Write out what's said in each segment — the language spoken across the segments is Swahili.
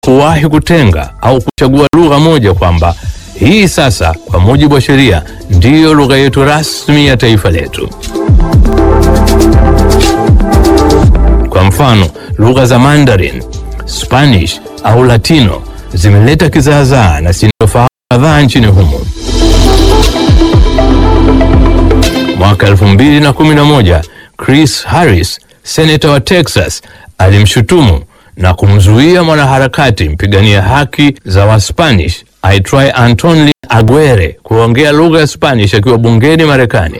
kuwahi kutenga au kuchagua lugha moja kwamba hii sasa kwa mujibu wa sheria ndiyo lugha yetu rasmi ya taifa letu. Kwa mfano, lugha za Mandarin, Spanish au Latino zimeleta kizaazaa na sintofahamu kadhaa nchini humo. Mwaka 2011 Chris Harris, seneta wa Texas, alimshutumu na kumzuia mwanaharakati mpigania haki za Waspanish aitwaye Antonio Aguirre kuongea lugha ya Spanish akiwa bungeni Marekani.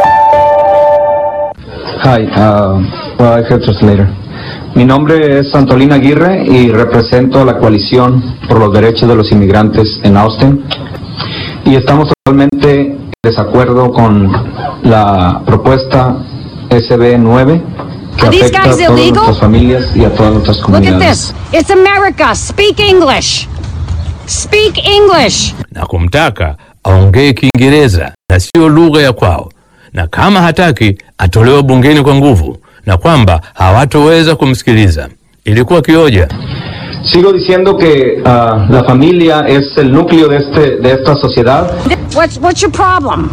Hi, uh, well, I have translator. Mi nombre es Antolina Aguirre y represento a la coalición por los derechos de los inmigrantes en Austin. Y estamos totalmente en desacuerdo con la propuesta SB 9 que Are these afecta a guys todas illegal? nuestras familias y a todas nuestras Look comunidades. at this. It's America. Speak English. Speak English. na kumtaka aongee Kiingereza na sio lugha ya kwao, na kama hataki atolewe bungeni kwa nguvu, na kwamba hawatoweza kumsikiliza. Ilikuwa kioja. Sigo diciendo que uh, la familia es el núcleo de, este, de esta sociedad. What's what's your problem?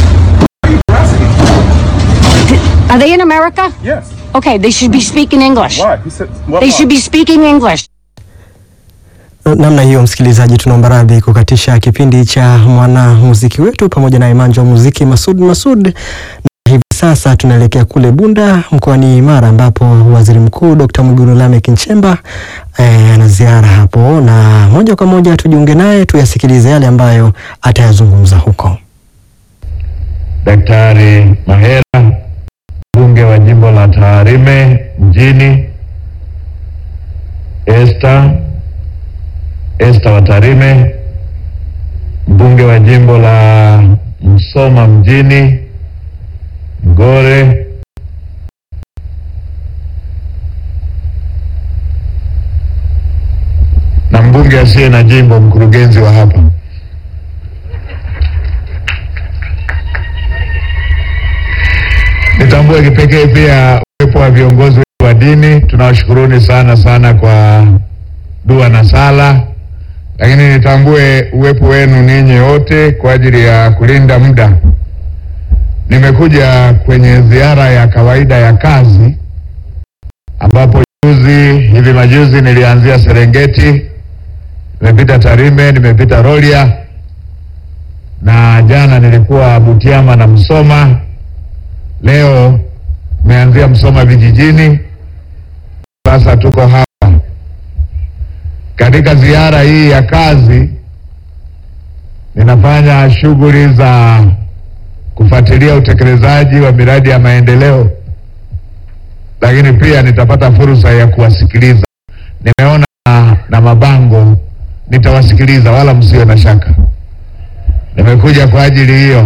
Are they in America? Yes. Okay, they should be speaking English. Why? He said, what They should be speaking English. Namna hiyo, msikilizaji, tunaomba radhi kukatisha kipindi cha mwanamuziki wetu pamoja na imanja wa muziki Masud Masud. Na hivi sasa tunaelekea kule Bunda mkoani Mara ambapo Waziri Mkuu Dr. Mwigulu Lameck Nchemba eh, ana ziara hapo, na moja kwa moja tujiunge naye tuyasikilize yale ambayo atayazungumza huko. Daktari Mahera, mbunge wa jimbo la Tarime mjini, Esther Esther wa Tarime, mbunge wa jimbo la Msoma mjini, Mgore, na mbunge asiye na jimbo, mkurugenzi wa hapa. Nitambue kipekee pia uwepo wa viongozi wetu wa dini. Tunawashukuruni sana sana kwa dua na sala, lakini nitambue uwepo wenu ninyi wote kwa ajili ya kulinda muda. Nimekuja kwenye ziara ya kawaida ya kazi, ambapo juzi hivi majuzi nilianzia Serengeti, nimepita Tarime, nimepita Rorya na jana nilikuwa Butiama na Msoma. Leo tumeanzia Msoma vijijini, sasa tuko hapa katika ziara hii ya kazi. Ninafanya shughuli za kufuatilia utekelezaji wa miradi ya maendeleo, lakini pia nitapata fursa ya kuwasikiliza. Nimeona na, na mabango, nitawasikiliza wala msiwe na shaka. Nimekuja kwa ajili hiyo.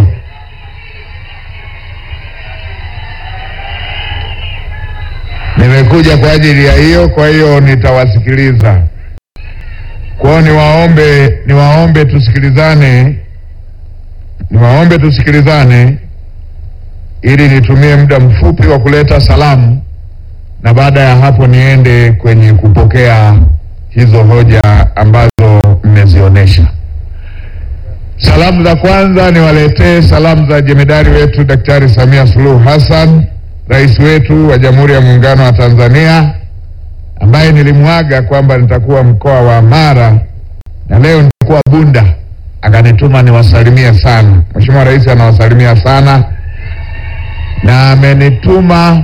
Nimekuja kwa ajili ya hiyo, kwa hiyo nitawasikiliza. Kwa hiyo niwaombe, niwaombe tusikilizane, niwaombe tusikilizane ili nitumie muda mfupi wa kuleta salamu na baada ya hapo niende kwenye kupokea hizo hoja ambazo mmezionyesha. Salamu za kwanza niwaletee salamu za jemedari wetu Daktari Samia Suluhu Hassan, rais wetu wa Jamhuri ya Muungano wa Tanzania, ambaye nilimwaga kwamba nitakuwa mkoa wa Mara na leo nitakuwa Bunda, akanituma niwasalimie sana. Mheshimiwa Rais anawasalimia sana na amenituma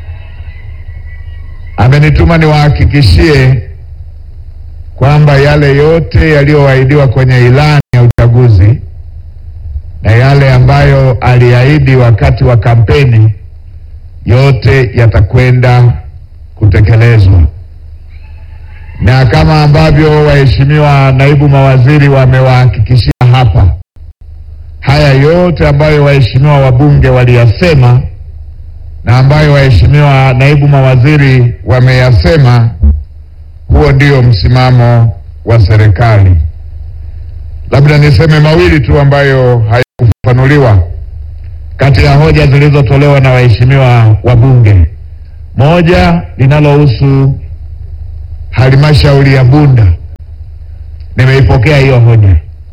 amenituma niwahakikishie kwamba yale yote yaliyoahidiwa kwenye ilani ya uchaguzi na yale ambayo aliahidi wakati wa kampeni yote yatakwenda kutekelezwa, na kama ambavyo waheshimiwa naibu mawaziri wamewahakikishia hapa, haya yote ambayo waheshimiwa wabunge waliyasema na ambayo waheshimiwa naibu mawaziri wameyasema, huo ndio msimamo wa serikali. Labda niseme mawili tu ambayo hayakufafanuliwa kati ya hoja zilizotolewa na waheshimiwa wabunge. Moja linalohusu halmashauri ya Bunda nimeipokea hiyo hoja,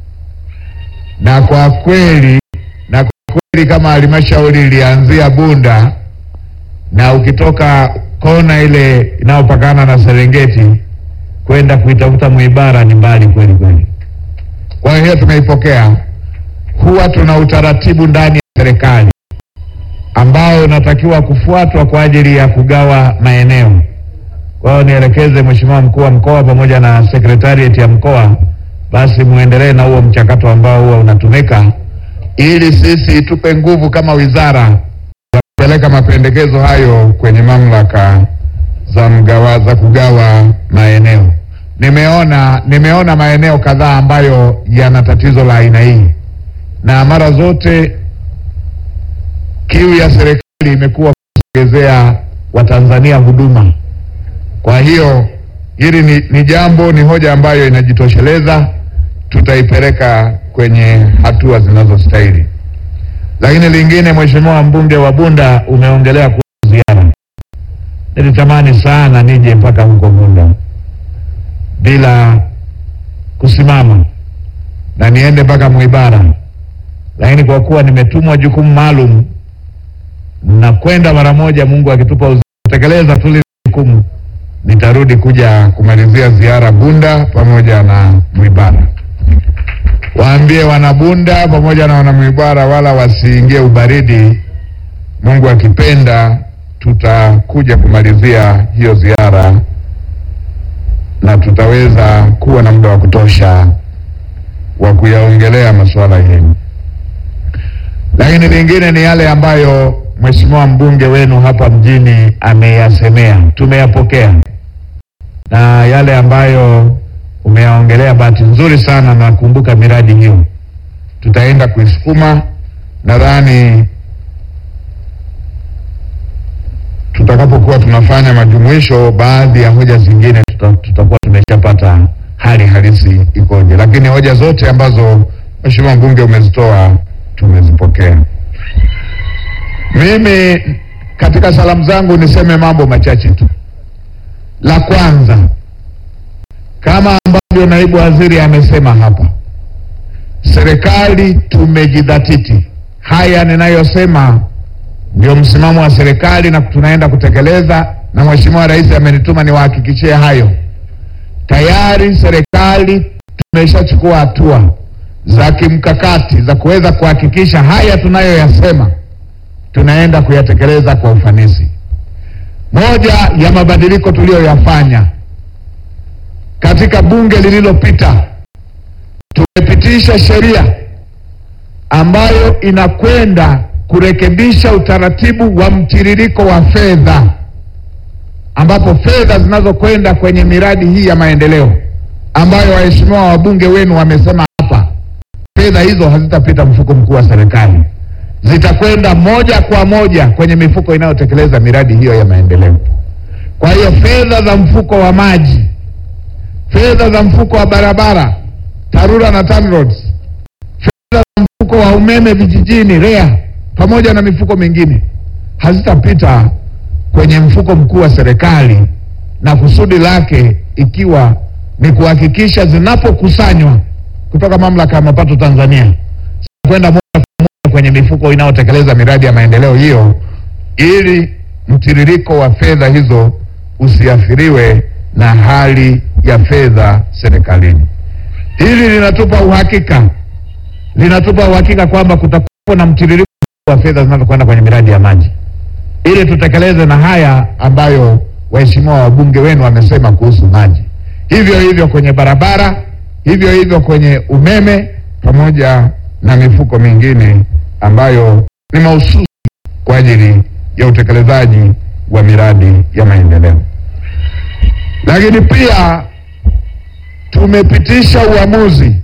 na kwa kweli na kwa kweli kama halmashauri ilianzia Bunda na ukitoka kona ile inayopakana na Serengeti kwenda kuitafuta Mwibara ni mbali kweli kweli. Kwa hiyo tumeipokea. Huwa tuna utaratibu ndani ya serikali ambao unatakiwa kufuatwa kwa ajili ya kugawa maeneo. Kwa hiyo nielekeze Mheshimiwa mkuu wa mkoa pamoja na sekretarieti ya mkoa, basi muendelee na huo mchakato ambao huwa unatumika, ili sisi tupe nguvu kama wizara ya kupeleka mapendekezo hayo kwenye mamlaka za mgawa, za kugawa maeneo. Nimeona nimeona maeneo kadhaa ambayo yana tatizo la aina hii, na mara zote kiu ya serikali imekuwa kusogezea Watanzania huduma. Kwa hiyo hili ni, ni jambo ni hoja ambayo inajitosheleza, tutaipeleka kwenye hatua zinazostahili. Lakini lingine, Mheshimiwa mbunge wa Bunda, umeongelea kuhusu ziara. Nilitamani sana nije mpaka huko Bunda bila kusimama na niende mpaka Mwibara, lakini kwa kuwa nimetumwa jukumu maalum na kwenda mara moja, Mungu akitupa uzima kutekeleza tu lile jukumu, nitarudi kuja kumalizia ziara Bunda pamoja na Mwibara. Waambie wanabunda pamoja na wanamwibara wala wasiingie ubaridi. Mungu akipenda, tutakuja kumalizia hiyo ziara na tutaweza kuwa na muda wa kutosha wa kuyaongelea masuala yenu. Lakini lingine ni yale ambayo mheshimiwa mbunge wenu hapa mjini ameyasemea, tumeyapokea, na yale ambayo umeyaongelea, bahati nzuri sana nakumbuka miradi hiyo, tutaenda kuisukuma. Nadhani tutakapokuwa tunafanya majumuisho, baadhi ya hoja zingine tuta, tutakuwa tumeshapata hali halisi ikoje, lakini hoja zote ambazo mheshimiwa mbunge umezitoa tumezipokea. Mimi katika salamu zangu niseme mambo machache tu. La kwanza, kama ambavyo naibu waziri amesema hapa, serikali tumejidhatiti. Haya ninayosema ndio msimamo wa serikali na tunaenda kutekeleza, na mheshimiwa rais amenituma niwahakikishie hayo. Tayari serikali tumeshachukua hatua za kimkakati za kuweza kuhakikisha haya tunayoyasema tunaenda kuyatekeleza kwa ufanisi. Moja ya mabadiliko tuliyoyafanya katika bunge lililopita, tumepitisha sheria ambayo inakwenda kurekebisha utaratibu wa mtiririko wa fedha, ambapo fedha zinazokwenda kwenye miradi hii ya maendeleo ambayo waheshimiwa wabunge wenu wamesema hapa, fedha hizo hazitapita mfuko mkuu wa serikali zitakwenda moja kwa moja kwenye mifuko inayotekeleza miradi hiyo ya maendeleo. Kwa hiyo fedha za mfuko wa maji, fedha za mfuko wa barabara TARURA na TANROADS, fedha za mfuko wa umeme vijijini REA, pamoja na mifuko mingine hazitapita kwenye mfuko mkuu wa serikali, na kusudi lake ikiwa ni kuhakikisha zinapokusanywa kutoka mamlaka ya mapato Tanzania kwenda kwenye mifuko inayotekeleza miradi ya maendeleo hiyo, ili mtiririko wa fedha hizo usiathiriwe na hali ya fedha serikalini. Hili linatupa uhakika, linatupa uhakika kwamba kutakuwa na mtiririko wa fedha zinazokwenda kwenye miradi ya maji, ili tutekeleze na haya ambayo waheshimiwa wabunge wenu wamesema kuhusu maji. Hivyo hivyo kwenye barabara, hivyo hivyo kwenye umeme pamoja na mifuko mingine ambayo ni mahususi kwa ajili ya utekelezaji wa miradi ya maendeleo. Lakini pia tumepitisha uamuzi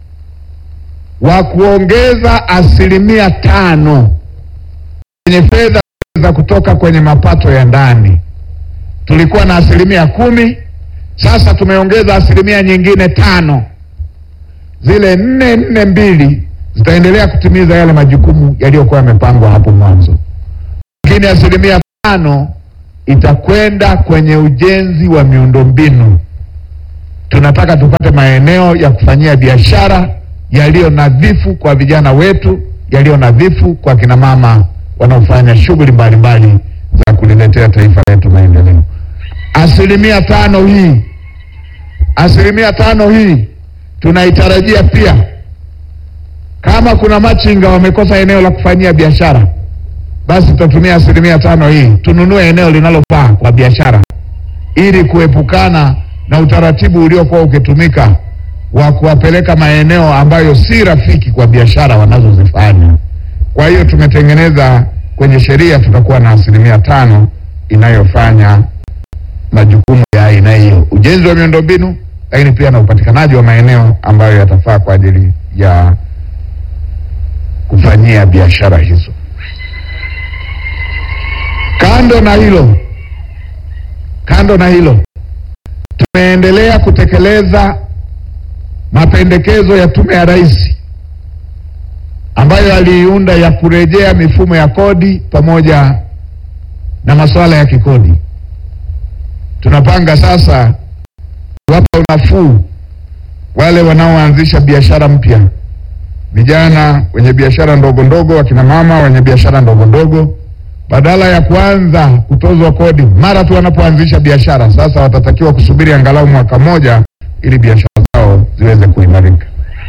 wa kuongeza asilimia tano kwenye fedha za kutoka kwenye mapato ya ndani. Tulikuwa na asilimia kumi, sasa tumeongeza asilimia nyingine tano. Zile nne nne mbili zitaendelea kutimiza yale majukumu yaliyokuwa yamepangwa hapo mwanzo, lakini asilimia tano itakwenda kwenye ujenzi wa miundombinu tunataka tupate maeneo ya kufanyia biashara yaliyo nadhifu kwa vijana wetu, yaliyo nadhifu kwa kina mama wanaofanya shughuli mbalimbali za kuliletea taifa letu maendeleo. Asilimia tano hii, asilimia tano hii tunaitarajia pia, kama kuna machinga wamekosa eneo la kufanyia biashara, basi tutatumia asilimia tano hii tununue eneo linalofaa kwa biashara, ili kuepukana na utaratibu uliokuwa ukitumika wa kuwapeleka maeneo ambayo si rafiki kwa biashara wanazozifanya. Kwa hiyo tumetengeneza kwenye sheria, tutakuwa na asilimia tano inayofanya majukumu ya aina hiyo, ujenzi wa miundombinu, lakini pia na upatikanaji wa maeneo ambayo yatafaa kwa ajili ya kufanyia biashara hizo. Kando na hilo, kando na hilo, tumeendelea kutekeleza mapendekezo ya Tume ya Rais ambayo aliiunda ya kurejea mifumo ya kodi pamoja na masuala ya kikodi. Tunapanga sasa kuwapa unafuu wale wanaoanzisha biashara mpya, vijana wenye biashara ndogo ndogo, wakina mama wenye biashara ndogo ndogo, badala ya kuanza kutozwa kodi mara tu wanapoanzisha biashara, sasa watatakiwa kusubiri angalau mwaka mmoja ili biashara zao ziweze kuimarika.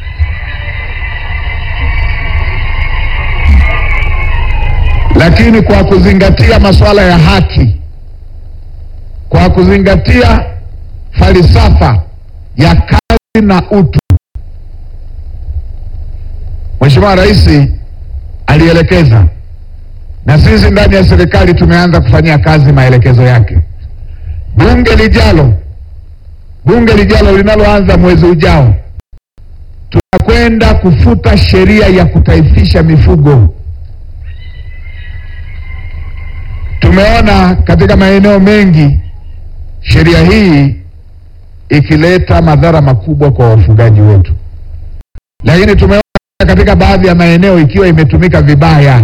Lakini kwa kuzingatia masuala ya haki, kwa kuzingatia falsafa ya kazi na utu, Mheshimiwa Rais alielekeza na sisi ndani ya serikali tumeanza kufanyia kazi maelekezo yake. Bunge lijalo, bunge lijalo linaloanza mwezi ujao, tunakwenda kufuta sheria ya kutaifisha mifugo. Tumeona katika maeneo mengi sheria hii ikileta madhara makubwa kwa wafugaji wetu, lakini tumeona katika baadhi ya maeneo ikiwa imetumika vibaya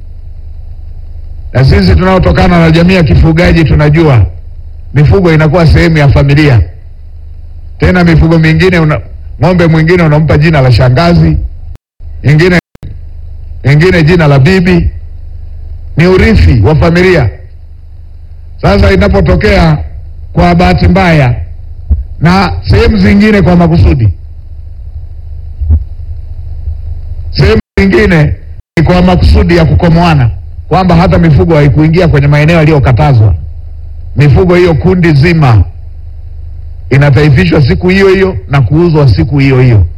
na sisi tunaotokana na jamii ya kifugaji tunajua mifugo inakuwa sehemu ya familia. Tena mifugo mingine una, ng'ombe mwingine unampa jina la shangazi, ingine ingine jina la bibi, ni urithi wa familia. Sasa inapotokea kwa bahati mbaya na sehemu zingine kwa makusudi, sehemu zingine ni kwa makusudi ya kukomoana kwamba hata mifugo haikuingia kwenye maeneo yaliyokatazwa. Mifugo hiyo kundi zima inataifishwa siku hiyo hiyo na kuuzwa siku hiyo hiyo.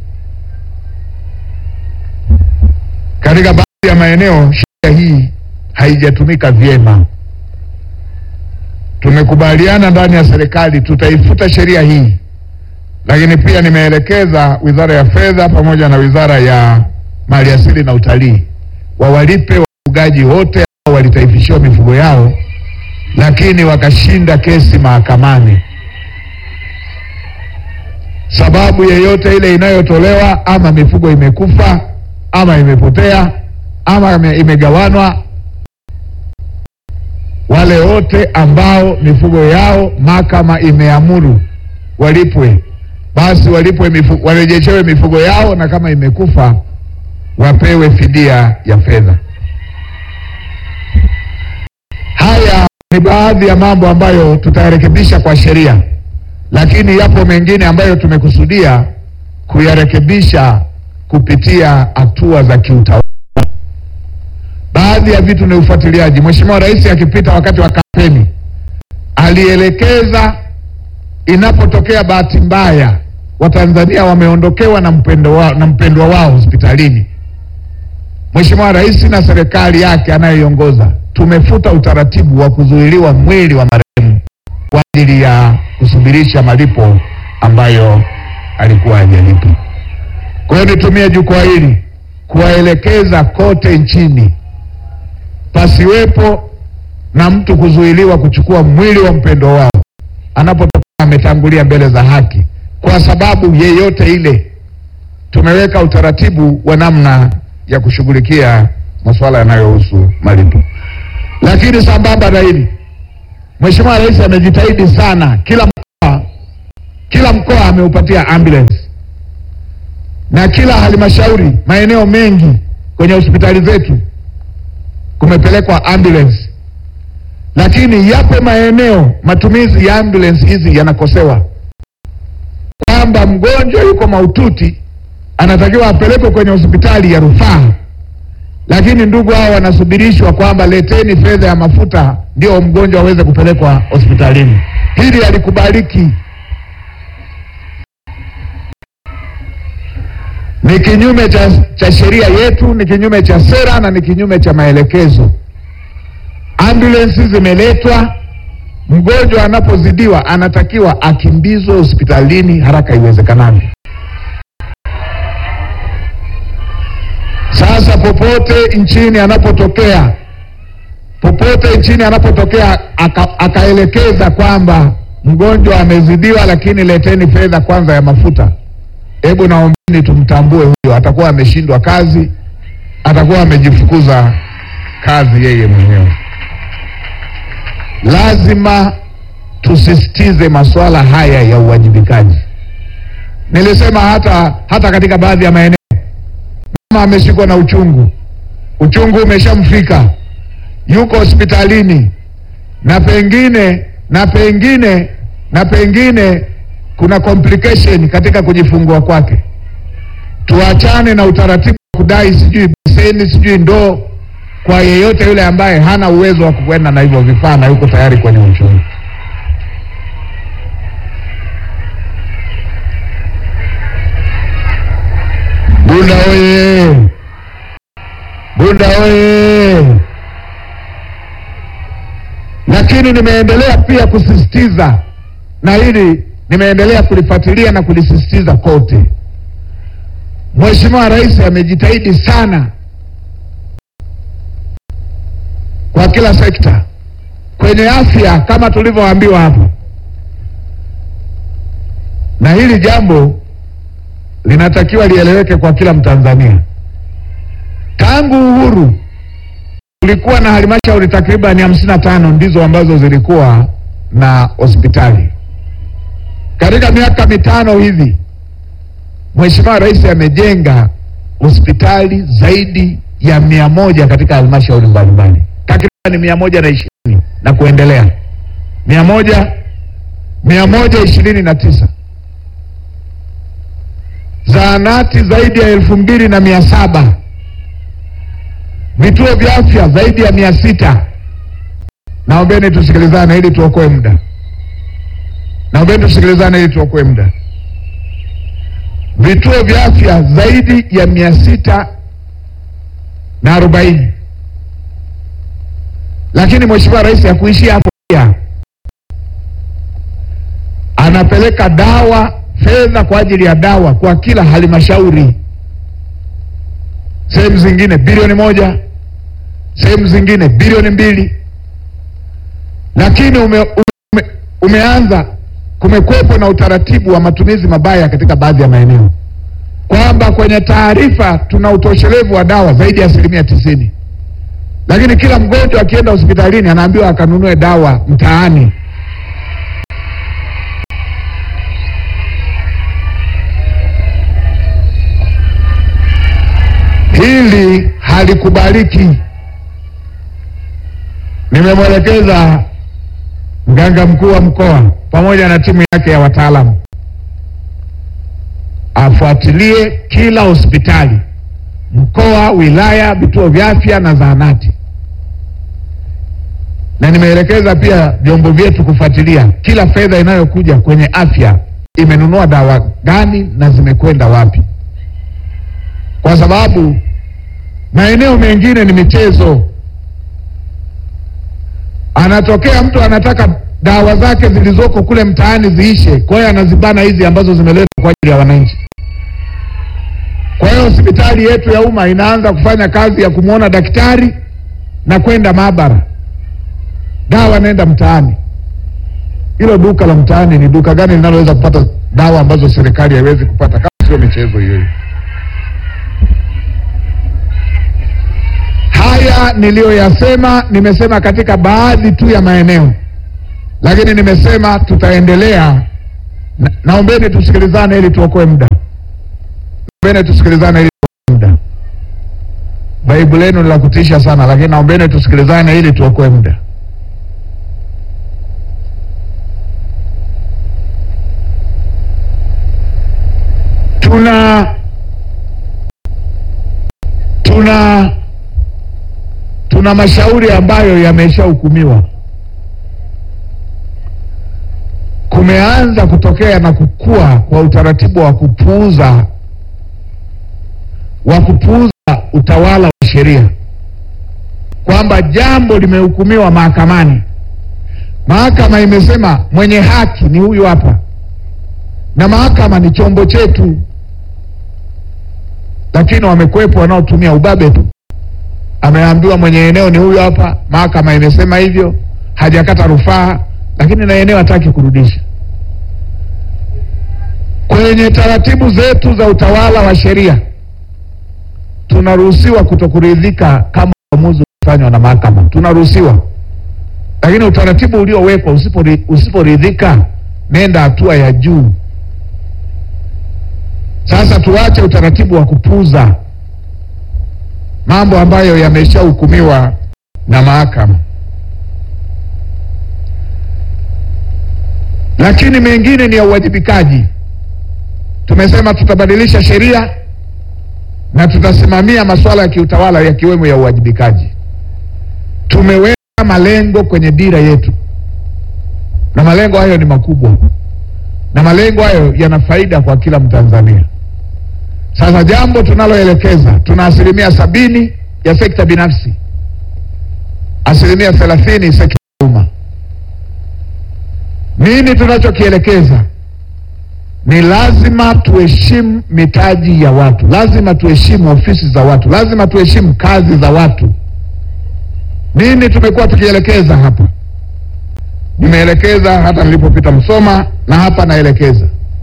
Katika baadhi ya maeneo sheria hii haijatumika vyema. Tumekubaliana ndani ya serikali tutaifuta sheria hii, lakini pia nimeelekeza Wizara ya Fedha pamoja na Wizara ya Maliasili na Utalii wawalipe wafugaji wote ambao walitaifishiwa mifugo yao lakini wakashinda kesi mahakamani. Sababu yeyote ile inayotolewa, ama mifugo imekufa ama imepotea ama ime- imegawanwa, wale wote ambao mifugo yao mahakama imeamuru walipwe, basi walipwe mifu, warejeshewe mifugo yao, na kama imekufa wapewe fidia ya fedha. Haya ni baadhi ya mambo ambayo tutayarekebisha kwa sheria, lakini yapo mengine ambayo tumekusudia kuyarekebisha kupitia hatua za kiutawala. Baadhi ya vitu ni ufuatiliaji. Mheshimiwa Rais akipita wakati wa kampeni alielekeza, inapotokea bahati mbaya Watanzania wameondokewa na mpendo wa, na mpendwa wao hospitalini, Mheshimiwa Rais na serikali yake anayoiongoza tumefuta utaratibu wa kuzuiliwa mwili wa marehemu kwa ajili ya kusubirisha malipo ambayo alikuwa hajalipa. Kwa hiyo nitumie jukwaa hili kuwaelekeza kote nchini pasiwepo na mtu kuzuiliwa kuchukua mwili wa mpendwa wao anapotoka ametangulia mbele za haki kwa sababu yeyote ile. Tumeweka utaratibu wa namna ya kushughulikia masuala yanayohusu malipo. Lakini sambamba na hili, Mheshimiwa Rais amejitahidi sana kila mkoa kila mkoa ameupatia ambulance na kila halmashauri, maeneo mengi kwenye hospitali zetu kumepelekwa ambulance, lakini yapo maeneo matumizi ya ambulance hizi yanakosewa, kwamba mgonjwa yuko mahututi anatakiwa apelekwe kwenye hospitali ya rufaa, lakini ndugu hao wanasubirishwa kwamba leteni fedha ya mafuta ndio mgonjwa aweze kupelekwa hospitalini. Hili halikubaliki, ni kinyume cha, cha sheria yetu, ni kinyume cha sera na ni kinyume cha maelekezo. Ambulensi zimeletwa, mgonjwa anapozidiwa anatakiwa akimbizwe hospitalini haraka iwezekanavyo. Sasa popote nchini anapotokea, popote nchini anapotokea aka, akaelekeza kwamba mgonjwa amezidiwa, lakini leteni fedha kwanza ya mafuta, hebu naombeni tumtambue huyo, atakuwa ameshindwa kazi, atakuwa amejifukuza kazi yeye mwenyewe. Lazima tusisitize masuala haya ya uwajibikaji. Nilisema hata hata katika baadhi ya maeneo mama ameshikwa na uchungu, uchungu umeshamfika, yuko hospitalini, na pengine na pengine na pengine kuna complication katika kujifungua kwake. Tuachane na utaratibu wa kudai sijui beseni sijui ndoo kwa yeyote yule ambaye hana uwezo wa kukwenda na hivyo vifaa na yuko tayari kwenye uchungu. Bunda oye! Bunda oye! Lakini nimeendelea pia kusisitiza na hili nimeendelea kulifuatilia na kulisisitiza kote. Mheshimiwa Rais amejitahidi sana kwa kila sekta. Kwenye afya kama tulivyoambiwa hapo, na hili jambo linatakiwa lieleweke kwa kila Mtanzania. Tangu uhuru kulikuwa na halmashauri takriban hamsini na tano ndizo ambazo zilikuwa na hospitali. Katika miaka mitano hivi Mheshimiwa Rais amejenga hospitali zaidi ya mia moja katika halmashauri mbalimbali, takriban mia moja na ishirini na kuendelea, mia moja mia moja ishirini na tisa zahanati zaidi ya elfu mbili na mia saba vituo vya afya zaidi ya mia sita Naombeni tusikilizane ili tuokoe muda. Naombeni tusikilizane ili tuokoe muda. Vituo vya afya zaidi ya mia sita na arobaini. Lakini Mheshimiwa Rais hakuishia hapo, pia anapeleka dawa fedha kwa ajili ya dawa kwa kila halmashauri, sehemu zingine bilioni moja, sehemu zingine bilioni mbili, lakini ume, ume, umeanza kumekwepo na utaratibu wa matumizi mabaya katika baadhi ya maeneo, kwamba kwenye taarifa tuna utoshelevu wa dawa zaidi ya asilimia tisini, lakini kila mgonjwa akienda hospitalini anaambiwa akanunue dawa mtaani. Hili halikubaliki. Nimemwelekeza mganga mkuu wa mkoa pamoja na timu yake ya wataalamu afuatilie kila hospitali, mkoa, wilaya, vituo vya afya na zahanati, na nimeelekeza pia vyombo vyetu kufuatilia kila fedha inayokuja kwenye afya imenunua dawa gani na zimekwenda wapi kwa sababu maeneo mengine ni michezo. Anatokea mtu anataka dawa zake zilizoko kule mtaani ziishe, kwa hiyo anazibana hizi ambazo zimeletwa kwa ajili ya wananchi. Kwa hiyo hospitali yetu ya umma inaanza kufanya kazi ya kumwona daktari na kwenda maabara, dawa naenda mtaani. Hilo duka la mtaani ni duka gani linaloweza kupata dawa ambazo serikali haiwezi kupata, kama sio michezo hiyo hiyo? Haya niliyoyasema nimesema katika baadhi tu ya maeneo, lakini nimesema tutaendelea Na, naombeni tusikilizane ili tuokoe muda. Naombeni tusikilizane ili tuokoe muda. Baibu lenu ni la kutisha sana, lakini naombeni tusikilizane ili tuokoe muda. Tuna tuna tuna mashauri ambayo yameshahukumiwa. Kumeanza kutokea na kukua kwa utaratibu wa kupuuza wa kupuuza utawala wa sheria, kwamba jambo limehukumiwa mahakamani, mahakama imesema mwenye haki ni huyu hapa, na mahakama ni chombo chetu, lakini wamekwepo wanaotumia ubabe tu. Ameambiwa mwenye eneo ni huyu hapa, mahakama imesema hivyo, hajakata rufaa, lakini na eneo hataki kurudisha. Kwenye taratibu zetu za utawala wa sheria tunaruhusiwa kutokuridhika kama uamuzi ufanywa na mahakama, tunaruhusiwa, lakini utaratibu uliowekwa, usipori- usiporidhika, nenda hatua ya juu. Sasa tuache utaratibu wa kupuuza mambo ambayo yameshahukumiwa na mahakama, lakini mengine ni ya uwajibikaji. Tumesema tutabadilisha sheria na tutasimamia masuala ya kiutawala yakiwemo ya uwajibikaji. Tumeweka malengo kwenye dira yetu, na malengo hayo ni makubwa, na malengo hayo yana faida kwa kila Mtanzania. Sasa jambo tunaloelekeza, tuna asilimia sabini ya sekta binafsi, asilimia thelathini sekta ya umma. Nini tunachokielekeza? Ni lazima tuheshimu mitaji ya watu, lazima tuheshimu ofisi za watu, lazima tuheshimu kazi za watu. Nini tumekuwa tukielekeza hapa? Nimeelekeza hata nilipopita Msoma na hapa naelekeza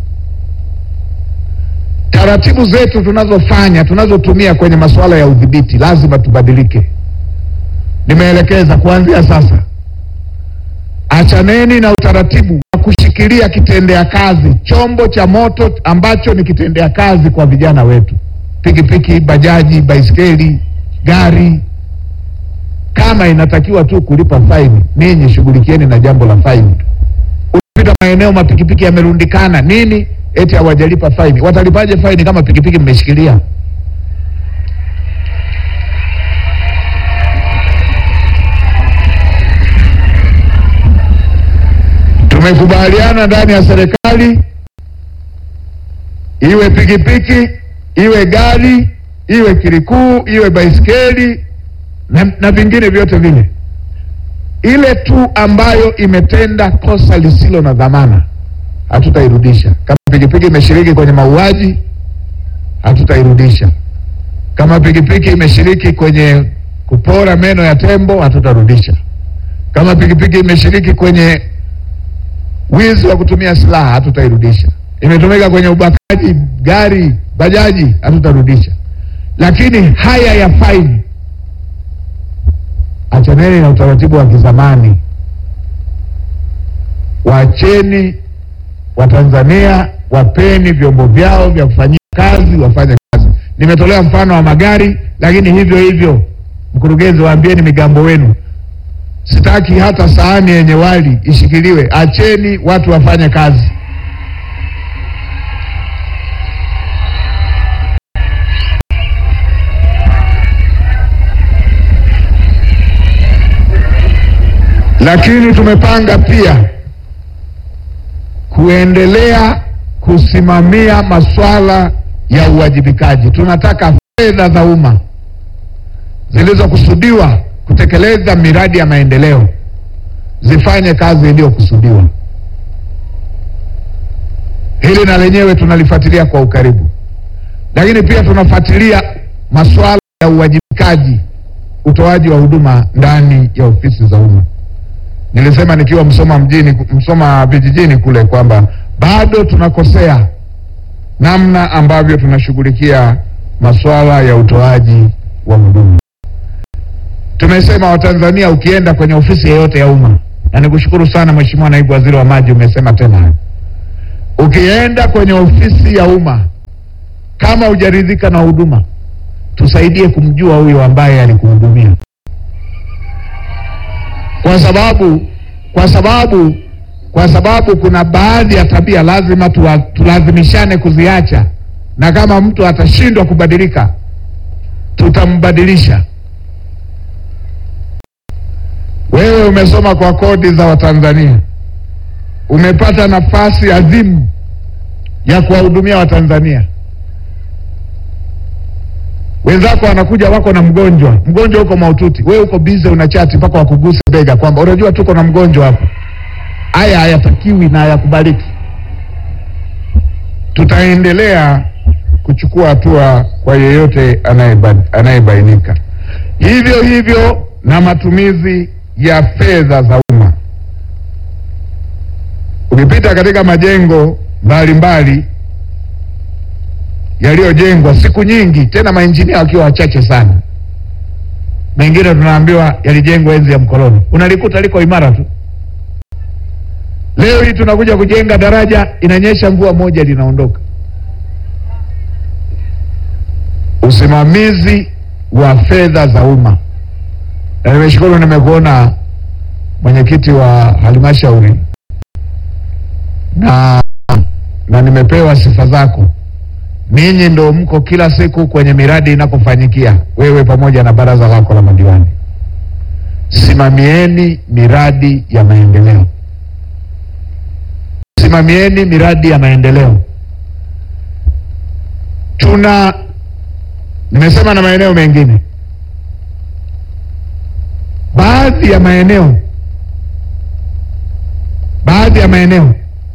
taratibu zetu tunazofanya tunazotumia kwenye masuala ya udhibiti lazima tubadilike. Nimeelekeza kuanzia sasa, achaneni na utaratibu wa kushikilia kitendea kazi, chombo cha moto ambacho ni kitendea kazi kwa vijana wetu, pikipiki, bajaji, baiskeli, gari. Kama inatakiwa tu kulipa faini, ninyi shughulikieni na jambo la faini. Unapita maeneo mapikipiki yamerundikana nini eti hawajalipa faini. Watalipaje faini kama pikipiki mmeshikilia? Tumekubaliana ndani ya serikali, iwe pikipiki, iwe gari, iwe kirikuu, iwe baiskeli na, na vingine vyote vile, ile tu ambayo imetenda kosa lisilo na dhamana hatutairudisha. Kama pikipiki imeshiriki kwenye mauaji, hatutairudisha. Kama pikipiki imeshiriki kwenye kupora meno ya tembo, hatutarudisha. Kama pikipiki imeshiriki kwenye wizi wa kutumia silaha, hatutairudisha. Imetumika kwenye ubakaji, gari, bajaji, hatutarudisha. Lakini haya ya faini, achaneni na utaratibu wa kizamani, waacheni Watanzania wapeni vyombo vyao vya kufanyia kazi, wafanye kazi. Nimetolea mfano wa magari, lakini hivyo hivyo, mkurugenzi, waambieni migambo wenu, sitaki hata sahani yenye wali ishikiliwe. Acheni watu wafanye kazi. Lakini tumepanga pia kuendelea kusimamia masuala ya uwajibikaji. Tunataka fedha za umma zilizokusudiwa kutekeleza miradi ya maendeleo zifanye kazi iliyokusudiwa. Hili na lenyewe tunalifuatilia kwa ukaribu, lakini pia tunafuatilia masuala ya uwajibikaji, utoaji wa huduma ndani ya ofisi za umma. Nilisema nikiwa Msoma mjini, Msoma vijijini kule kwamba bado tunakosea namna ambavyo tunashughulikia masuala ya utoaji wa huduma. Tumesema Watanzania, ukienda kwenye ofisi yoyote ya umma, na nikushukuru sana Mheshimiwa Naibu Waziri wa Maji, umesema tena hayo. Ukienda kwenye ofisi ya umma, kama hujaridhika na huduma, tusaidie kumjua huyo ambaye alikuhudumia, kwa sababu kwa sababu kwa sababu kuna baadhi ya tabia lazima tuwa, tulazimishane kuziacha, na kama mtu atashindwa kubadilika, tutambadilisha. Wewe umesoma kwa kodi za Watanzania, umepata nafasi adhimu ya kuwahudumia Watanzania. Wenzako wanakuja wako na mgonjwa, mgonjwa uko mahututi, wewe uko bize, unachati mpaka wakuguse bega kwamba unajua tuko na mgonjwa hapa. Haya hayatakiwi na hayakubaliki. Tutaendelea kuchukua hatua kwa yeyote anayeba- anayebainika. Hivyo hivyo na matumizi ya fedha za umma. Ukipita katika majengo mbalimbali yaliyojengwa siku nyingi, tena mainjinia wakiwa wachache sana, mengine tunaambiwa yalijengwa enzi ya mkoloni, unalikuta liko imara tu. Leo hii tunakuja kujenga daraja, inanyesha mvua moja linaondoka. Usimamizi wa fedha za umma, na nimeshukuru, nimekuona mwenyekiti wa halmashauri na, na nimepewa sifa zako. Ninyi ndo mko kila siku kwenye miradi inapofanyikia, wewe pamoja na baraza lako la madiwani. Simamieni miradi ya maendeleo simamieni miradi ya maendeleo. Tuna nimesema na maeneo mengine, baadhi ya maeneo baadhi ya maeneo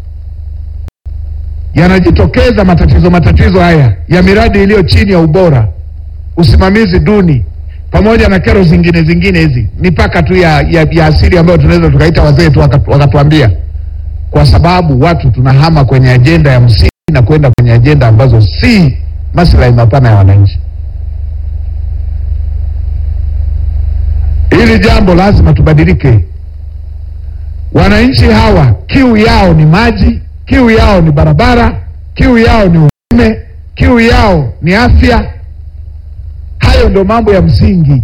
yanajitokeza matatizo matatizo haya ya miradi iliyo chini ya ubora, usimamizi duni, pamoja na kero zingine zingine hizi, mipaka tu ya, ya, ya asili ambayo tunaweza tukaita wazee tu wakatu- wakatuambia kwa sababu watu tunahama kwenye ajenda ya msingi na kwenda kwenye ajenda ambazo si maslahi mapana ya wananchi. Hili jambo lazima tubadilike. Wananchi hawa kiu yao ni maji, kiu yao ni barabara, kiu yao ni umeme, kiu yao ni afya. Hayo ndio mambo ya msingi.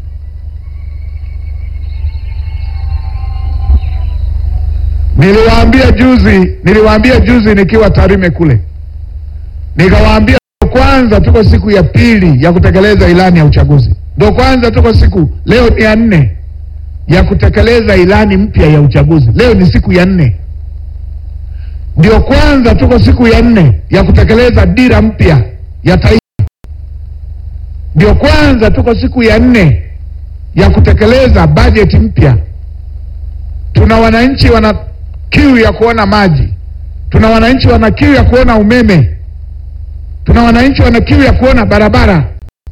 Niliwaambia juzi, niliwaambia juzi nikiwa Tarime kule, nikawaambia ndo kwanza tuko siku ya pili ya kutekeleza ilani ya uchaguzi, ndo kwanza tuko siku, leo ni ya nne ya kutekeleza ilani mpya ya uchaguzi. Leo ni siku ya nne, ndio kwanza tuko siku ya nne ya kutekeleza dira mpya ya taifa, ndio kwanza tuko siku ya nne ya kutekeleza bajeti mpya. Tuna wananchi wana kiu ya kuona maji, tuna wananchi wana kiu ya kuona umeme, tuna wananchi wana kiu ya kuona barabara.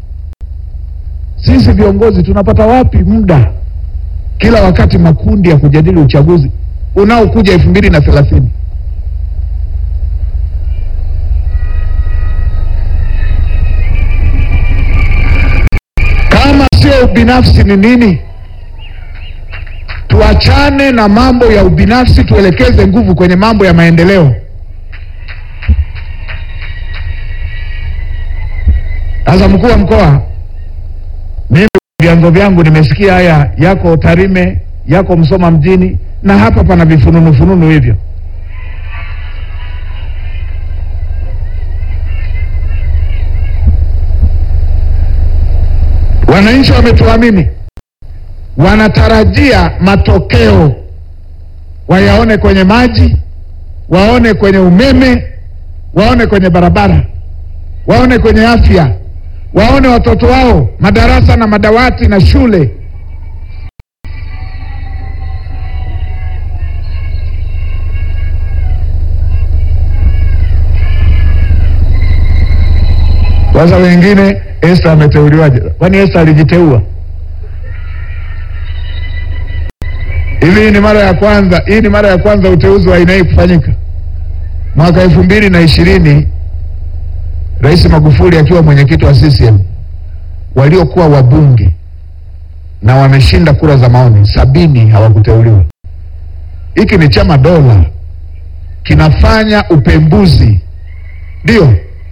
Sisi viongozi tunapata wapi muda kila wakati makundi ya kujadili uchaguzi unaokuja elfu mbili na thelathini? Kama sio ubinafsi ni nini? Tuachane na mambo ya ubinafsi, tuelekeze nguvu kwenye mambo ya maendeleo. Sasa mkuu wa mkoa, mimi vyanzo vyangu nimesikia haya yako Tarime, yako Msoma mjini, na hapa pana vifununu fununu hivyo. Wananchi wametuamini, wanatarajia matokeo, wayaone kwenye maji, waone kwenye umeme, waone kwenye barabara, waone kwenye afya, waone watoto wao madarasa na madawati na shule. Sasa wengine, Esther ameteuliwaje? Kwani Esther alijiteua? Hivi hii ni mara ya kwanza, hii ni mara ya kwanza uteuzi wa aina hii kufanyika. Mwaka elfu mbili na ishirini Rais Magufuli akiwa mwenyekiti wa CCM, waliokuwa wabunge na wameshinda kura za maoni sabini hawakuteuliwa. Hiki ni chama dola, kinafanya upembuzi, ndio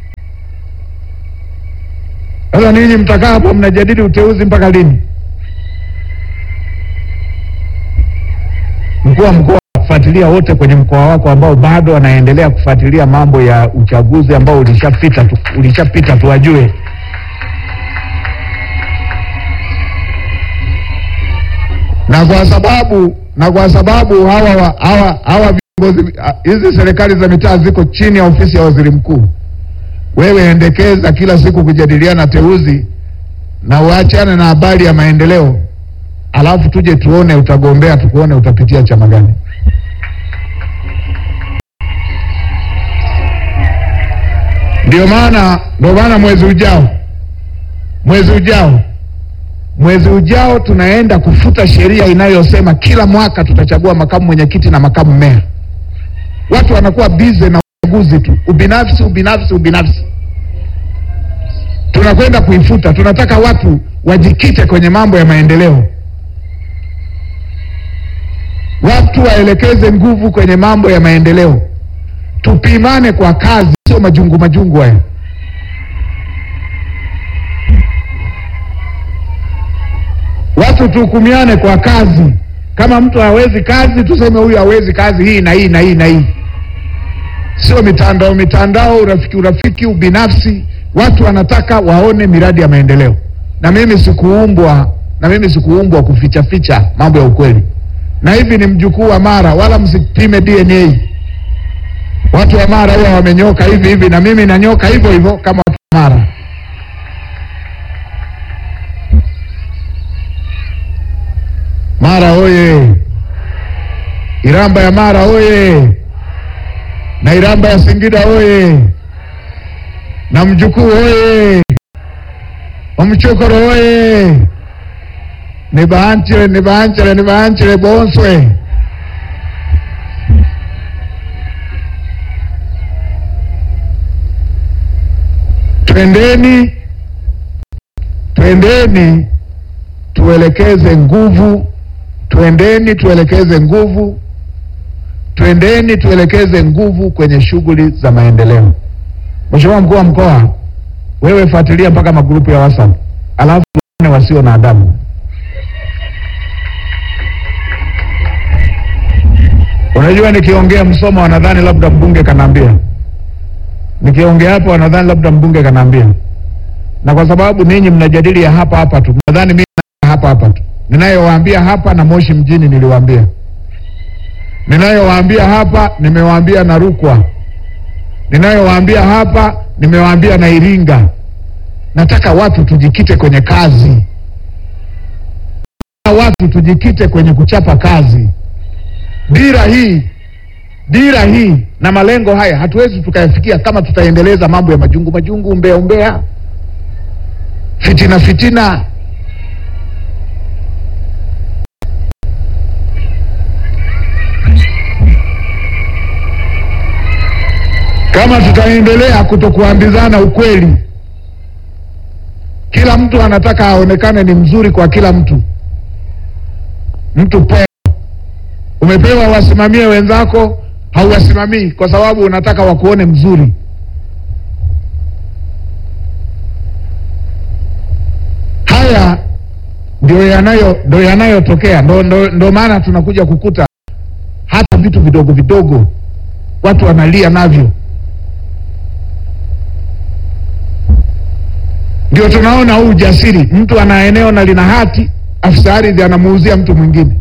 sasa ninyi mtakaa hapo mnajadili uteuzi mpaka lini? Mkuu wa mkoa, fuatilia wote kwenye mkoa wako ambao bado wanaendelea kufuatilia mambo ya uchaguzi ambao ulishapita tu, ulishapita tuwajue. Na kwa sababu na kwa sababu hawa wa- hawa hawa viongozi hizi serikali za mitaa ziko chini ya ofisi ya waziri mkuu, wewe endekeza kila siku kujadiliana teuzi na uachane na habari ya maendeleo, alafu tuje tuone utagombea, tukuone utapitia chama gani. Ndio maana ndio maana mwezi ujao mwezi ujao mwezi ujao tunaenda kufuta sheria inayosema kila mwaka tutachagua makamu mwenyekiti na makamu meya. Watu wanakuwa bize na uchaguzi tu, ubinafsi, ubinafsi, ubinafsi. Tunakwenda kuifuta. Tunataka watu wajikite kwenye mambo ya maendeleo, watu waelekeze nguvu kwenye mambo ya maendeleo, tupimane kwa kazi, sio majungu majungu haya. Watu tuhukumiane kwa kazi. Kama mtu hawezi kazi, tuseme huyu hawezi kazi hii na hii na hii na hii, sio mitandao mitandao, urafiki urafiki, ubinafsi. Watu wanataka waone miradi ya maendeleo, na mimi sikuumbwa na mimi sikuumbwa kuficha ficha mambo ya ukweli. Na hivi ni mjukuu wa Mara, wala msipime DNA. Watu wa Mara huwa wamenyoka hivi hivi, na mimi nanyoka hivyo hivyo kama watu wa Mara. Mara oye! Iramba ya Mara oye! Na Iramba ya Singida oye! Na Mjukuu oye! Omchokoro oye! Nibaanchire, nibaanchire, nibaanchire Bonswe. Twendeni, twendeni tuelekeze nguvu, twendeni tuelekeze nguvu, twendeni tuelekeze nguvu kwenye shughuli za maendeleo. Mheshimiwa mkuu wa mkoa, wewe fuatilia mpaka magrupu ya WhatsApp, alafu waone wasio na adabu. Unajua, nikiongea Msoma wanadhani labda mbunge kanaambia, nikiongea hapo wanadhani labda mbunge kanaambia, na kwa sababu ninyi mnajadili ya hapa hapa tu, nadhani mimi na hapa hapa tu, ninayowaambia hapa na Moshi mjini niliwaambia, ninayowaambia hapa nimewaambia na Rukwa, ninayowaambia hapa nimewaambia na Iringa. Nataka watu tujikite kwenye kazi, watu tujikite kwenye kuchapa kazi. Dira hii dira hii na malengo haya hatuwezi tukayafikia kama tutaendeleza mambo ya majungu majungu, umbea umbea, fitina fitina. Kama tutaendelea kutokuambizana ukweli, kila mtu anataka aonekane ni mzuri kwa kila mtu. Mtu pewa, umepewa wasimamie wenzako, hauwasimamii kwa sababu unataka wakuone mzuri. Haya ndio yanayo ndio yanayotokea, ndo, ndo, ndo maana tunakuja kukuta hata vitu vidogo vidogo watu wanalia navyo. Ndio tunaona huu ujasiri, mtu ana eneo na lina hati, afisa ardhi anamuuzia mtu mwingine.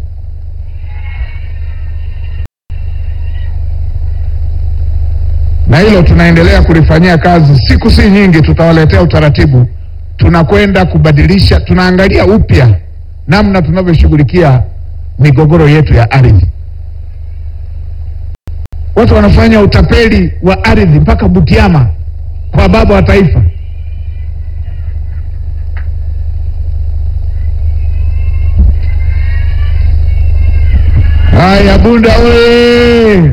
Na hilo tunaendelea kulifanyia kazi, siku si nyingi tutawaletea utaratibu. Tunakwenda kubadilisha, tunaangalia upya namna tunavyoshughulikia migogoro yetu ya ardhi. Watu wanafanya utapeli wa ardhi mpaka Butiama kwa baba wa taifa. Haya, Bunda oye!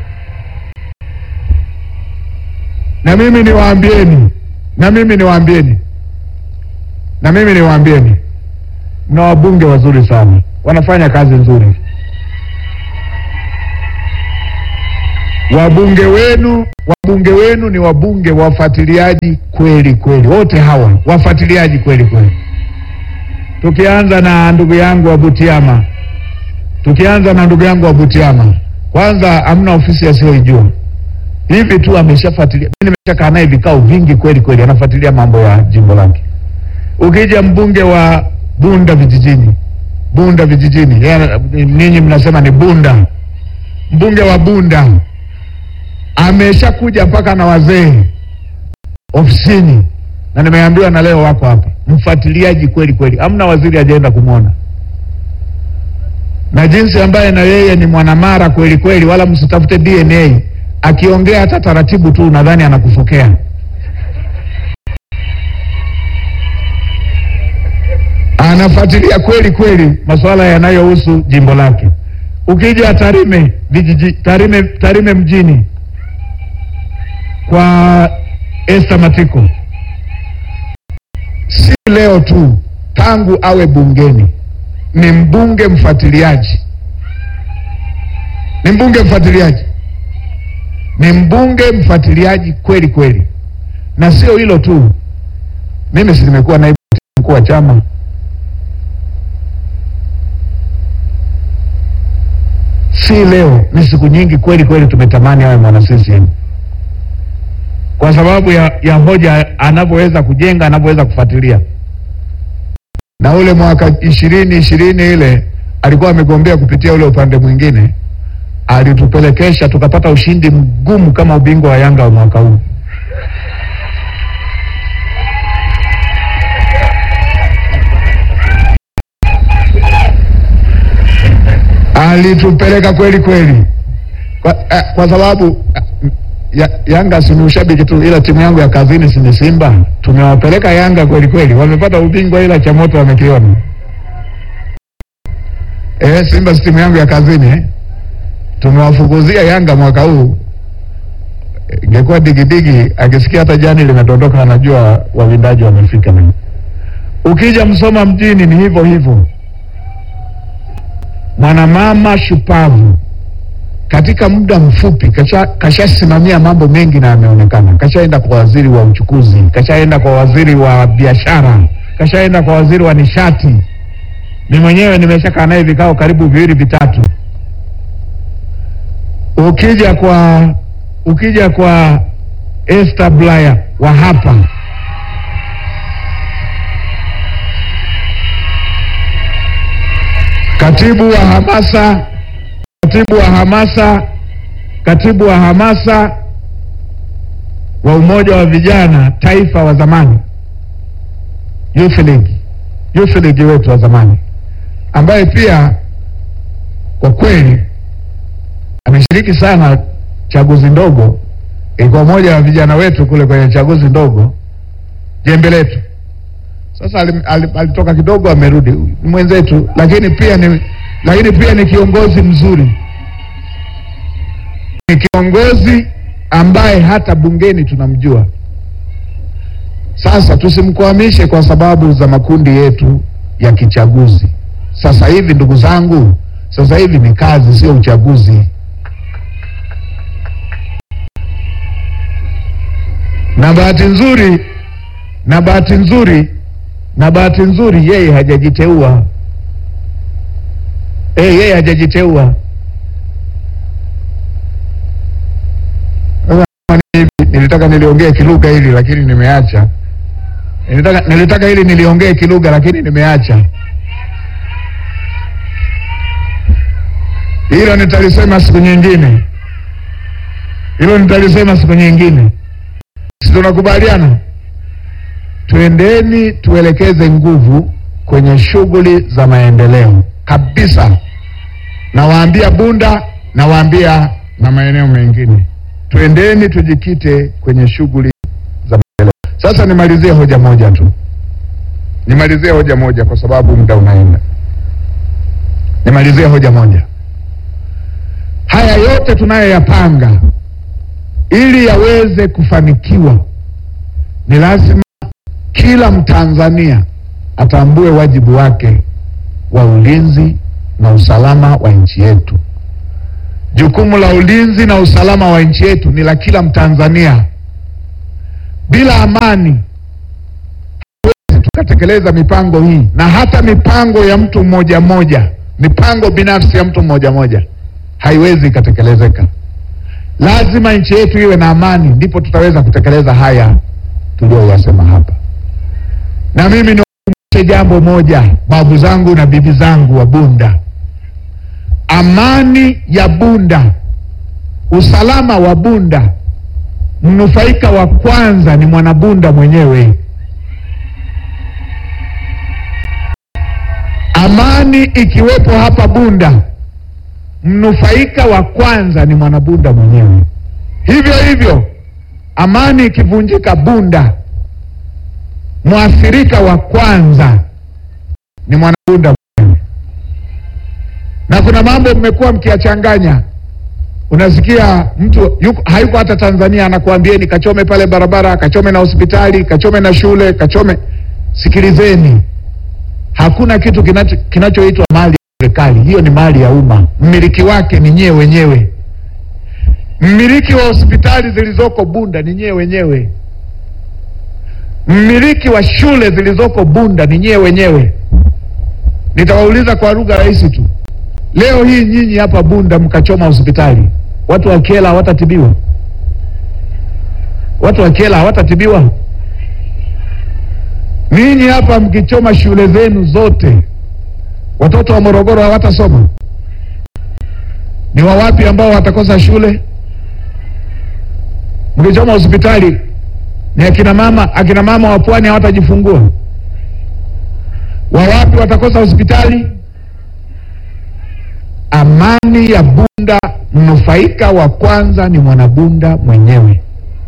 Na mimi niwaambieni, na mimi niwaambieni, na mimi niwaambieni, mna wabunge wazuri sana, wanafanya kazi nzuri. wabunge wenu wabunge wenu ni wabunge wafuatiliaji kweli kweli, wote hawa wafuatiliaji kweli kweli. Tukianza na ndugu yangu wa Butiama, tukianza na ndugu yangu wa Butiama, kwanza hamna ofisi asiyoijua hivi tu ameshafuatilia. Mimi nimeshakaa naye vikao vingi kweli kweli, anafuatilia mambo ya jimbo lake. Ukija mbunge wa Bunda vijijini, Bunda vijijini, yeye- ninyi mnasema ni Bunda, mbunge wa Bunda ameshakuja mpaka na wazee ofisini, na nimeambiwa na leo wako hapa, mfuatiliaji kweli kweli, hamna waziri ajaenda kumwona na jinsi ambaye na yeye ni mwanamara kweli kweli, wala msitafute DNA. Akiongea hata taratibu tu, nadhani anakufokea. Anafuatilia kweli kweli masuala yanayohusu jimbo lake. Ukija Tarime vijiji, Tarime, Tarime mjini kwa Esther Matiko, si leo tu, tangu awe bungeni ni mbunge mfuatiliaji, ni mbunge mfuatiliaji, ni mbunge mfuatiliaji kweli kweli. Na sio hilo tu, mimi si nimekuwa naibu mkuu wa chama, si leo, ni siku nyingi kweli kweli tumetamani awe mwana CCM kwa sababu ya, ya hoja anavyoweza kujenga, anavyoweza kufuatilia na ule mwaka ishirini ishirini ile alikuwa amegombea kupitia ule upande mwingine, alitupelekesha tukapata ushindi mgumu kama ubingwa wa Yanga wa mwaka huu. Alitupeleka kweli kweli kwa, eh, kwa sababu eh, ya, Yanga si ni ushabiki tu, ila timu yangu ya kazini si ni Simba. Tumewapeleka Yanga kweli kweli, wamepata ubingwa, ila cha moto wamekiona. Eh, Simba si timu yangu ya kazini eh. Tumewafukuzia Yanga mwaka huu. Eh, Ingekuwa digidigi, akisikia hata jani limedondoka, anajua wawindaji wamefika. Ukija Msoma mjini ni hivyo hivyo, mwanamama shupavu katika muda mfupi kasha- kashasimamia mambo mengi na ameonekana. Kashaenda kwa waziri wa uchukuzi, kashaenda kwa waziri wa biashara, kashaenda kwa waziri wa nishati. Ni mwenyewe nimeshakaa naye vikao karibu viwili vitatu. Ukija kwa ukija kwa Esther Bulaya wa hapa katibu wa hamasa katibu wa hamasa katibu wa hamasa wa umoja wa vijana taifa wa zamani Youth League, Youth League wetu wa zamani ambaye pia kwa kweli ameshiriki sana chaguzi ndogo. Ilikuwa mmoja wa vijana wetu kule kwenye chaguzi ndogo, jembe letu. Sasa alim- alim- alitoka kidogo, amerudi, ni mwenzetu, lakini pia ni lakini pia ni kiongozi mzuri, ni kiongozi ambaye hata bungeni tunamjua. Sasa tusimkwamishe kwa sababu za makundi yetu ya kichaguzi. Sasa hivi, ndugu zangu, sasa hivi ni kazi, sio uchaguzi. Na bahati nzuri, na bahati nzuri, na bahati nzuri, yeye hajajiteua. Eh, yeye hajajiteua. Sasa kama ni hivi, Nilitaka niliongee kilugha hili lakini nimeacha. Nilitaka, nilitaka hili niliongee kilugha lakini nimeacha. Hilo nitalisema siku nyingine, hilo nitalisema siku nyingine. Si tunakubaliana? Twendeni tuelekeze nguvu kwenye shughuli za maendeleo kabisa. Nawaambia Bunda, nawaambia na maeneo mengine, twendeni tujikite kwenye shughuli za maendeleo. Sasa nimalizie hoja moja tu, nimalizie hoja moja kwa sababu muda unaenda. Nimalizie hoja moja. Haya yote tunayoyapanga ili yaweze kufanikiwa, ni lazima kila Mtanzania atambue wajibu wake wa ulinzi na usalama wa nchi yetu. jukumu la ulinzi na usalama wa nchi yetu ni la kila Mtanzania. Bila amani hatuwezi tukatekeleza mipango hii, na hata mipango ya mtu mmoja mmoja, mipango binafsi ya mtu mmoja mmoja haiwezi ikatekelezeka. Lazima nchi yetu iwe na amani, ndipo tutaweza kutekeleza haya tuliyoyasema hapa. Na mimi niwakumbushe jambo moja, babu zangu na bibi zangu wa Bunda, amani ya Bunda, usalama wa Bunda, mnufaika wa kwanza ni mwanabunda mwenyewe. Amani ikiwepo hapa Bunda, mnufaika wa kwanza ni mwanabunda mwenyewe. Hivyo hivyo, amani ikivunjika Bunda, mwathirika wa kwanza ni mwanabunda mwenyewe. Na kuna mambo mmekuwa mkiyachanganya. Unasikia mtu yuko, hayuko hata Tanzania, anakuambieni kachome pale barabara, kachome na hospitali, kachome na shule, kachome. Sikilizeni, hakuna kitu kinacho kinachoitwa mali ya serikali. Hiyo ni mali ya umma, mmiliki wake ni nyewe wenyewe. Mmiliki wa hospitali zilizoko Bunda ni nyewe wenyewe. Mmiliki wa shule zilizoko Bunda ni nyewe wenyewe. Nitawauliza kwa lugha rahisi tu. Leo hii nyinyi hapa Bunda mkachoma hospitali, watu wa Kyela hawatatibiwa? Watu wa Kyela hawatatibiwa? Ninyi hapa mkichoma shule zenu zote, watoto wa Morogoro hawatasoma? Ni wawapi ambao watakosa shule? Mkichoma hospitali, ni akina mama, akina mama wa pwani hawatajifungua? Wawapi watakosa hospitali? Amani ya Bunda, mnufaika wa kwanza ni mwanabunda mwenyewe.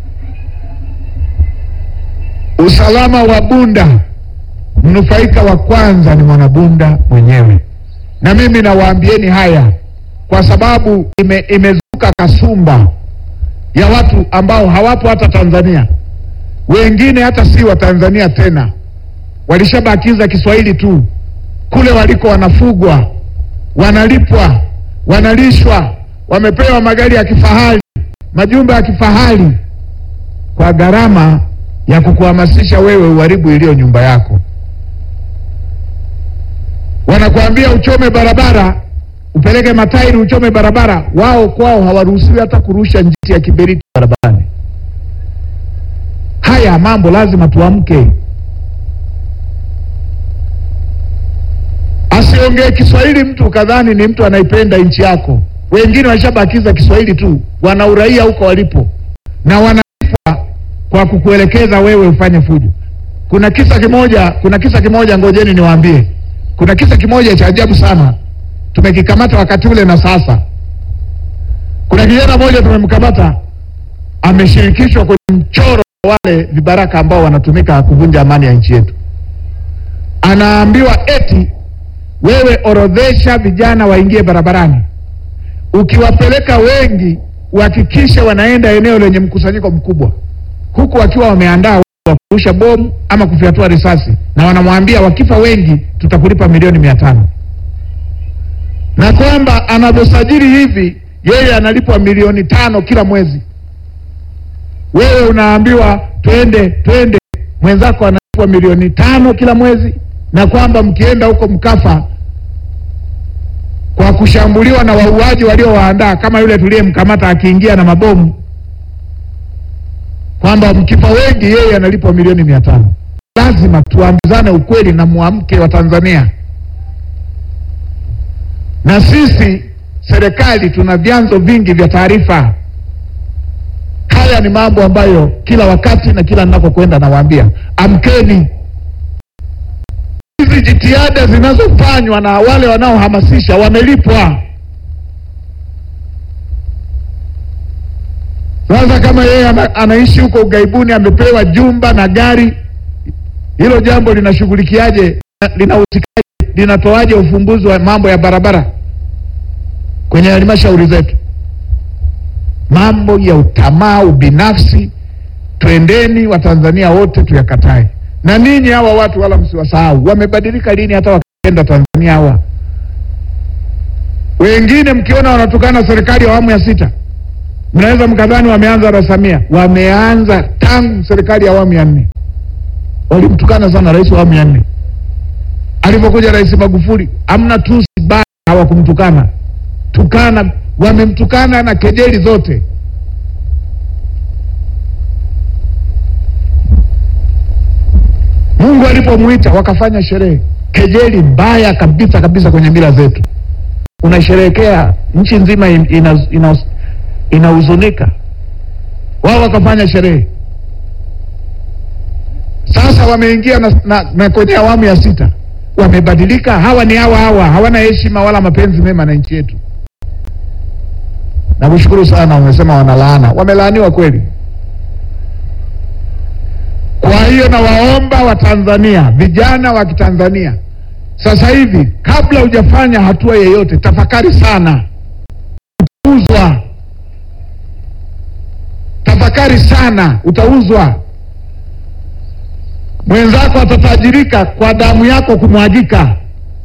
Usalama wa Bunda, mnufaika wa kwanza ni mwanabunda mwenyewe. Na mimi nawaambieni haya kwa sababu ime, imezuka kasumba ya watu ambao hawapo hata Tanzania, wengine hata si wa Tanzania tena, walishabakiza Kiswahili tu. Kule waliko wanafugwa wanalipwa, wanalishwa, wamepewa magari ya kifahari, majumba ya kifahari kwa gharama ya kukuhamasisha wewe uharibu iliyo nyumba yako. Wanakuambia uchome barabara, upeleke matairi uchome barabara. Wao kwao hawaruhusiwi hata kurusha njiti ya kiberiti barabarani. Haya mambo lazima tuamke. Asiongee Kiswahili mtu ukadhani ni mtu anaipenda nchi yako. Wengine washabakiza Kiswahili tu, wana uraia huko walipo na wanalipwa kwa kukuelekeza wewe ufanye fujo. Kuna kisa kimoja, kuna kisa kimoja, ngojeni niwaambie. Kuna kisa kimoja cha ajabu sana, tumekikamata wakati ule na sasa. Kuna kijana mmoja tumemkamata, ameshirikishwa kwenye mchoro wa wale vibaraka ambao wanatumika kuvunja amani ya nchi yetu. Anaambiwa eti wewe orodhesha vijana waingie barabarani, ukiwapeleka wengi uhakikishe wanaenda eneo lenye mkusanyiko mkubwa, huku wakiwa wameandaa wa kurusha bomu ama kufyatua risasi, na wanamwambia wakifa wengi tutakulipa milioni mia tano na kwamba anavyosajili hivi yeye analipwa milioni tano kila mwezi. Wewe unaambiwa twende twende, mwenzako analipwa milioni tano kila mwezi, na kwamba mkienda huko mkafa kwa kushambuliwa na wauaji waliowaandaa kama yule tuliyemkamata akiingia na mabomu, kwamba mkifa wengi yeye analipwa milioni mia tano. Lazima tuambizane ukweli na muamke wa Tanzania. Na sisi serikali tuna vyanzo vingi vya taarifa. Haya ni mambo ambayo kila wakati na kila ninapokwenda nawaambia, amkeni. Hizi jitihada zinazofanywa na wale wanaohamasisha wamelipwa. Sasa kama yeye ana, anaishi huko ughaibuni amepewa jumba na gari, hilo jambo linashughulikiaje? Linahusikaje? Linatoaje ufumbuzi wa mambo ya barabara kwenye halmashauri zetu? Mambo ya utamaa, ubinafsi, twendeni Watanzania wote tuyakatae. Na ninyi hawa watu wala msiwasahau, wamebadilika lini hata wakaenda Tanzania hawa? Wengine mkiona wanatukana serikali ya awamu ya sita, mnaweza mkadhani wameanza na Samia. Wameanza tangu serikali ya awamu ya nne, walimtukana sana rais wa awamu ya nne. Alipokuja Rais Magufuli, amna tusi baya hawakumtukana, tukana, wamemtukana na kejeli zote. Mungu alipomwita wakafanya sherehe, kejeli mbaya kabisa kabisa kwenye mila zetu. Unasherehekea nchi nzima inahuzunika, ina, inahuzunika. wao wakafanya sherehe. Sasa wameingia na, na, na kwenye awamu ya sita, wamebadilika. Hawa ni hawa hawa, hawana heshima wala mapenzi mema na nchi yetu. Nakushukuru sana, umesema wanalaana, wamelaaniwa kweli. Kwa hiyo nawaomba Watanzania, vijana wa Kitanzania, sasa hivi, kabla hujafanya hatua yeyote, tafakari sana, utauzwa. Tafakari sana, utauzwa. Mwenzako atatajirika kwa damu yako kumwagika.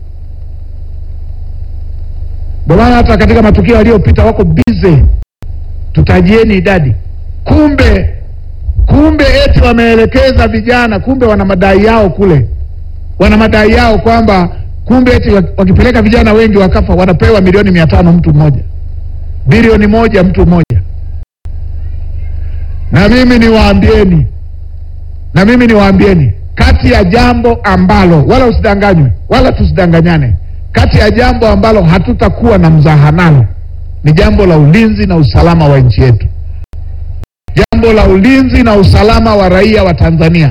Ndio maana hata katika matukio yaliyopita wako bize, tutajieni idadi, kumbe kumbe eti wameelekeza vijana, kumbe wana madai yao kule, wana madai yao kwamba kumbe eti wakipeleka vijana wengi wakafa, wanapewa milioni mia tano mtu mmoja, bilioni moja mtu mmoja. Na mimi niwaambieni, na mimi niwaambieni, kati ya jambo ambalo, wala usidanganywe, wala tusidanganyane, kati ya jambo ambalo hatutakuwa na mzaha nalo ni jambo la ulinzi na usalama wa nchi yetu jambo la ulinzi na usalama wa raia wa Tanzania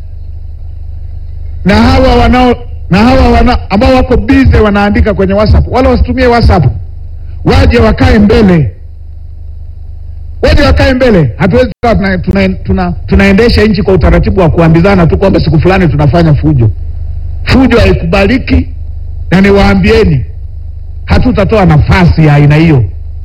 na hawa wanao na hawa wana, ambao wako bize wanaandika kwenye WhatsApp, wala wasitumie WhatsApp, waje wakae mbele, waje wakae mbele. Hatuwezi tukawa tuna, tuna, tuna, tunaendesha nchi kwa utaratibu wa kuambizana tu kwamba siku fulani tunafanya fujo. Fujo haikubaliki, na niwaambieni, hatutatoa nafasi ya aina hiyo.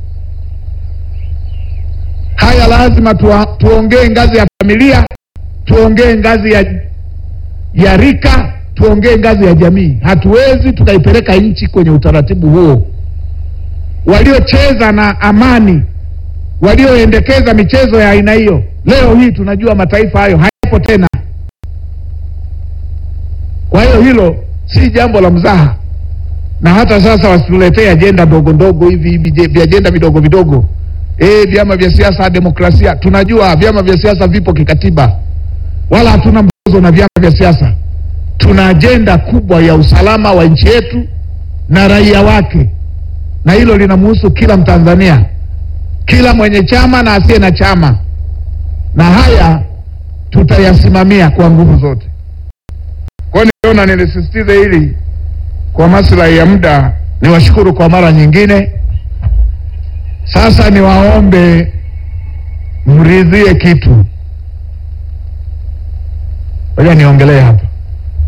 Haya lazima tuwa, tuongee ngazi ya familia, tuongee ngazi ya, ya rika, tuongee ngazi ya jamii. Hatuwezi tukaipeleka nchi kwenye utaratibu huo. Waliocheza na amani, walioendekeza michezo ya aina hiyo, leo hii tunajua mataifa hayo hayapo tena. Kwa hiyo hilo si jambo la mzaha, na hata sasa wasituletee ajenda ndogo ndogo hivi hivi, viajenda vidogo vidogo Eh, vyama vya siasa, demokrasia. Tunajua vyama vya siasa vipo kikatiba, wala hatuna mzozo na vyama vya siasa. Tuna ajenda kubwa ya usalama wa nchi yetu na raia wake, na hilo linamhusu kila Mtanzania, kila mwenye chama na asiye na chama, na haya tutayasimamia kwa nguvu zote. Kwa hiyo niliona nilisisitize hili kwa maslahi ya muda. Niwashukuru kwa mara nyingine. Sasa niwaombe mridhie kitu. Ngoja niongelee hapa.